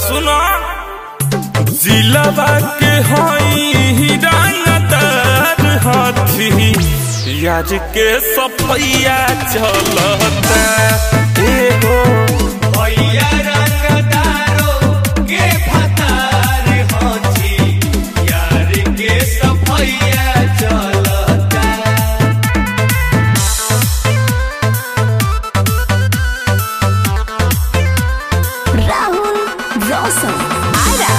सुनो जिलाबा के हई रंगदार हाथी यार के सफैया चलता एगो भैया रंगदारो के फतार होची यार के सफैया चलता राहुल रोशन आरा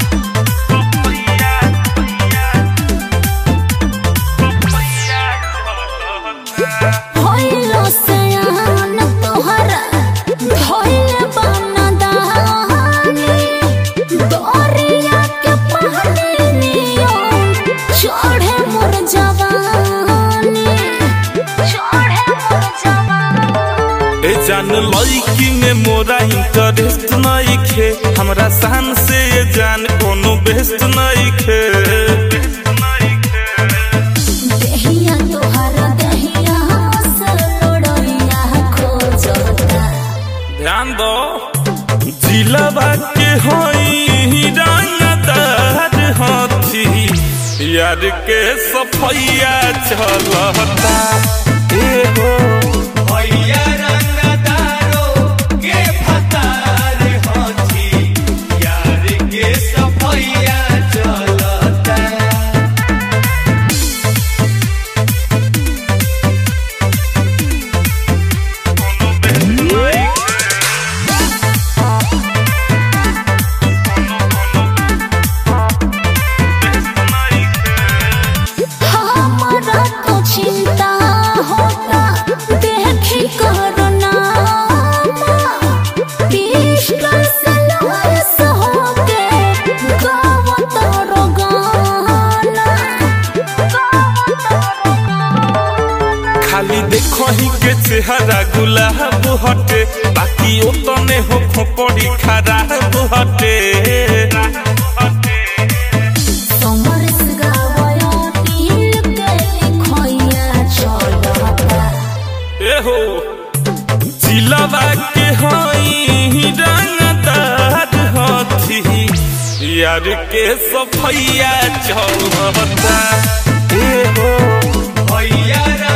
होइलो सयान तोहरा धोइले बनदानी दरिया के पानी नियो चढ़े मोर जवानी चढ़े मोर जवानी ए जान लड़की में मोरा इंटरेस्ट नहीं खे हमरा शान से ये जान कोनो बेस्ट नहीं खे देहिया तोहरा देहिया से लोड़िया खोजता ध्यान दो जिलाबा के हई रंगदार हाथी यार के सफैया चलता एगो भैया रंगदारो के फतार होची यार के सफैया चलता हमारा तो चिंता होता देखी करुणा पिस्टल से लॉस होके गाव तोरो गाना गाव तोरो गाना खाली देखो ही के चेहरा गुलाब हटे बाकी ओतने हो खोपड़ी खराब हटे समरस गावया नील के लिखोया चलता एहो जिलाबा के हई रंगदार हाथी यार के सफैया चलता एहो भैया